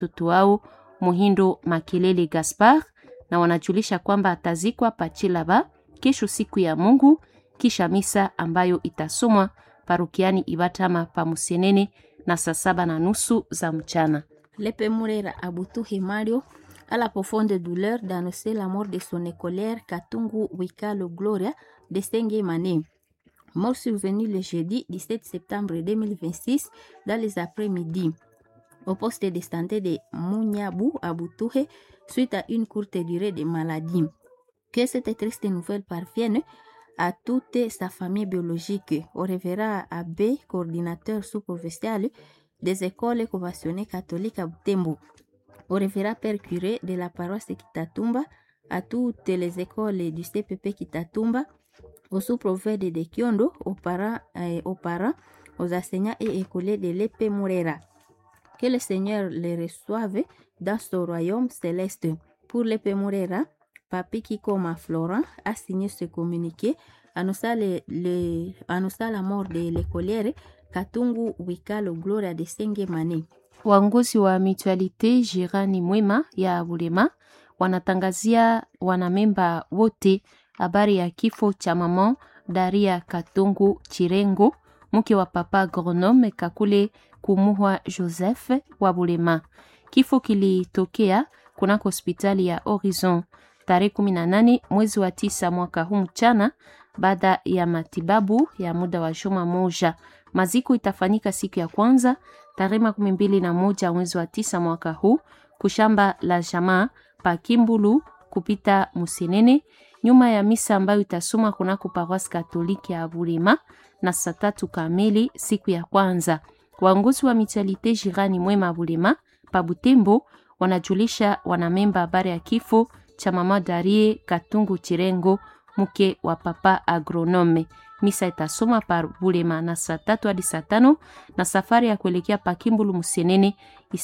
mtoto wao Muhindo Makelele Gaspar, na wanajulisha kwamba atazikwa Pachilaba kesho siku ya Mungu, kisha misa ambayo itasomwa parokiani Ibatama pa Musenene na saa saba na nusu za mchana. Lepe Murera Abutuhi Mario a la profonde douleur d'annoncer la mort de son écolière Katungu Wikalo Gloria de Senge Mané. Mort survenue le jeudi 17 septembre 2026 dans les après-midi au poste de santé de Mouniabou à Boutouhe suite à une courte durée de maladie. Que cette triste nouvelle parvienne à toute sa famille biologique, au révérend abbé, coordinateur sous-provincial des écoles conventionnées catholiques à Butembo, au révérend père curé de la paroisse Kitatumba, à toutes les écoles du CPP Kitatumba, au sous-prophète de Kiondo, aux parents, euh, aux parents, aux enseignants et écoliers de l'épée Mourera. Que le Seigneur les reçoive dans son royaume céleste. Pour l'épée Mourera, Papi Kikoma Florent a signé ce communiqué annonçant, le, le, annonçant la mort de l'écolière Katungu Wikalo Gloria de Sengemane. Waongozi wa Mutualite Jirani Mwema ya Bulema wanatangazia wanamemba wote habari ya kifo cha mama Daria Katungu Chirengo, mke wa papa agronome Kakule Kumuhwa Joseph wa Bulema. Kifo kilitokea kunako hospitali ya Horizon tarehe 18 mwezi wa tisa mwaka huu mchana, baada ya matibabu ya muda wa juma moja. Maziko itafanyika siku ya kwanza tarehe makumi mbili na moja mwezi wa tisa mwaka huu kushamba la jamaa pa Kimbulu kupita Musenene, nyuma ya misa ambayo itasoma kunako paroisse katoliki ya Bulema na saa tatu kamili siku ya kwanza. Waongozi wa Mutualite Jirani Mwema Bulema pa Butembo wanajulisha wanamemba habari ya kifo cha mama Darie Katungu Chirengo mke wa papa agronome. Misa itasoma pa Bulema na saa tatu hadi saa tano na safari ya kuelekea Pakimbulu Musenene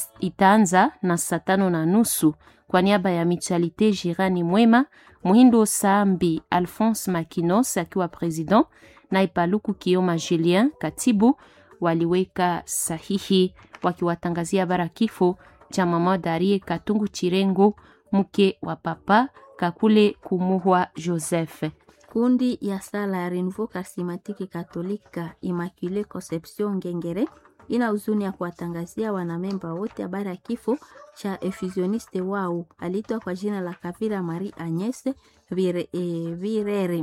itaanza na saa tano na nusu. Kwa niaba ya Mutualite Jirani Mwema, Muhindo Saambi Alphonse Makinos akiwa president na Ipaluku Kioma Julien katibu waliweka sahihi wakiwatangazia bara kifo cha mama Darie Katungu Chirengo mke wa papa Kakule Kumuhwa Joseph. Kundi ya sala ya Renouveau Charismatique Katolika Immaculée Conception Ngengere ina huzuni ya kuwatangazia wanamemba wote habari ya kifo cha efusioniste wao aliitwa kwa jina la Kavira Marie Agnes Vire, e, Virere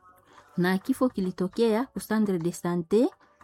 na kifo kilitokea ku centre de sante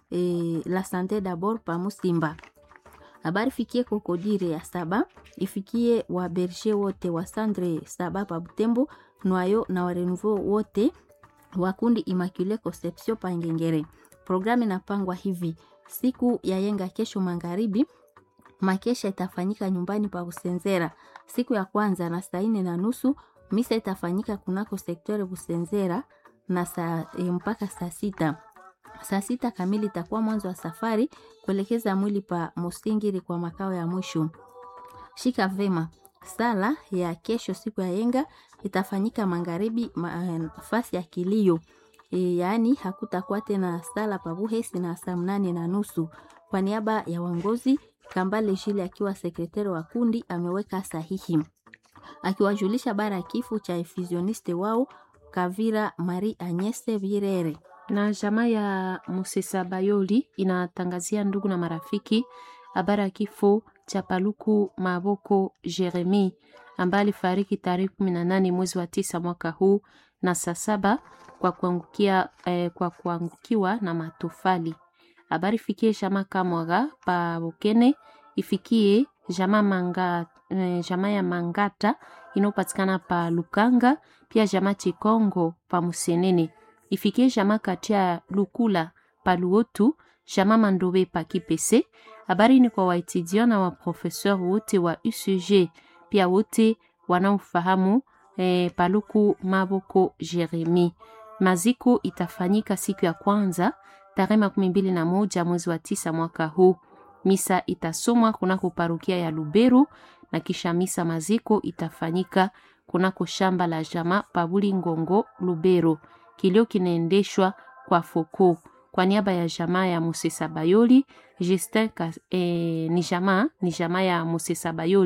e, la sante d'abord pa Musimba. Habari fikie kokodire ya saba ifikie wa berger wote wa sandre saba pa Butembo nwayo na wa renouveau wote wa kundi Immaculée Conception pa Ngengere. Programu inapangwa hivi: siku ya yenga kesho magharibi, makesha itafanyika nyumbani pa Busenzera siku ya kwanza na saa ine na nusu. Misa itafanyika kunako sektore Busenzera na saa mpaka saa sita saa sita kamili itakuwa mwanzo wa safari kuelekeza mwili pa Musingiri kwa makao ya mwisho. Shika vema, sala ya kesho siku ya yenga itafanyika magharibi nafasi ya kilio e, yaani hakutakuwa tena sala pa Buhesi na saa mnane na nusu. Kwa niaba ya uongozi, Kambale Jili akiwa sekretari wa kundi ameweka sahihi akiwajulisha bara ya kifo cha efusioniste wao Kavira Marie Agnese Virere na jamaa ya Musesa Bayoli inatangazia ndugu na marafiki habari ya kifo cha Paluku Maboko Jeremi ambaye alifariki tarehe kumi na nane mwezi wa tisa mwaka huu na saa saba kwa kuangukia eh, kwa kuangukiwa na matofali. Habari fikie jamaa Kamwaga pa Bokene, ifikie jamaa manga, eh, jamaa ya Mangata inayopatikana pa Lukanga, pia jamaa Chikongo pa Musenene ifikie jama katia Lukula Paluotu jama Mandobe pa Kipese. Habari ni kwa waetudiant na waprofeseur wote wa UCG pia wote wanaofahamu eh, Paluku Maboko Jeremi. Maziko itafanyika siku ya kwanza tarehe makumi mbili na moja mwezi wa tisa mwaka huu. Misa itasomwa kunako parukia ya Luberu na kisha misa maziko itafanyika kunako shamba la jama Pabuli Ngongo Lubero. Kilio kinaendeshwa kwa foko Kwa niaba ya jamaa ya Musesa Bayoli, Justin eh, ni jamaa ni jamaa ya Musesa Bayoli